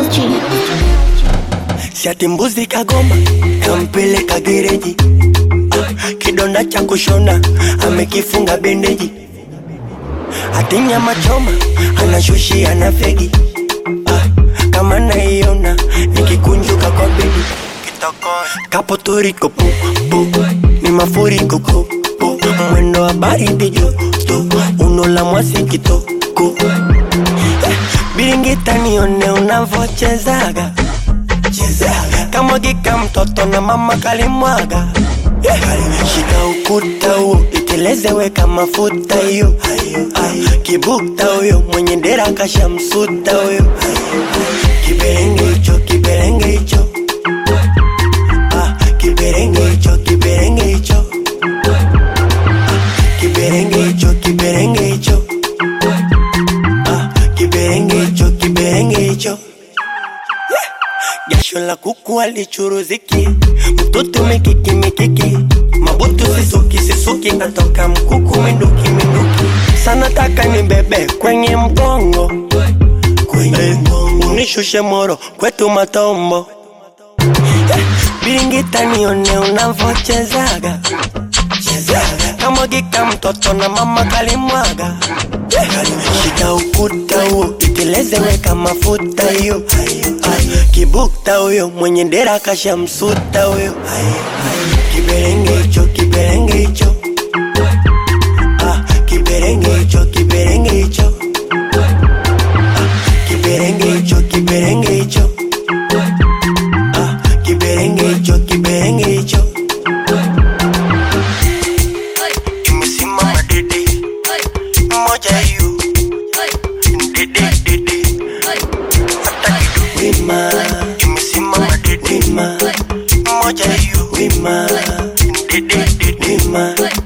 Shati mbuzi kagoma kampeleka gereji ah, kidonda cha kushona amekifunga bendeji hati nyama choma anashushia na fegi ah, kama naiona nikikunjuka kwa bedi kapo turiko pu, pu, ni mafuriko ku, pu, mwendo wa baridi joto unola mwasikitoko eh, biringita nione unavochezaga chezaga kamwagika mtoto na mama kalimwaga yeah. shika ukuta huo iteleze kama mafuta hiyo Ah, kibukta huyo mwenye dera kashamsuta huyo kiberenge hicho kiberenge hicho Ah, kiberenge hicho kiberenge hicho Ah, kiberenge hicho kiberenge hicho Ah, kiberenge hicho kiberenge hicho jasho la kuku alichuruziki mtoto mikiki mikiki mabutu sisuki sisuki natoka mkuku minduki minduki sana taka ni bebe kwenye mgongo kwenye mgongo unishushe moro kwetu matombo Eh, biringita nione unavochezaga chezaga kamwagika mtoto na mama kalimwaga shika ukuta huo iteleze weka mafuta hiyo Ah, kibukta huyo mwenye dera kashamsuta huyo kiberenge hicho kiberenge hicho Ah, kiberenge hicho kiberenge hicho Ah, kiberenge hicho kiberenge hicho Ah, kiberenge hicho kiberenge hicho imesimama dede moja hiyo dede dede hata kidogo wima imesimama dede wima moja hiyo wima dede dede wima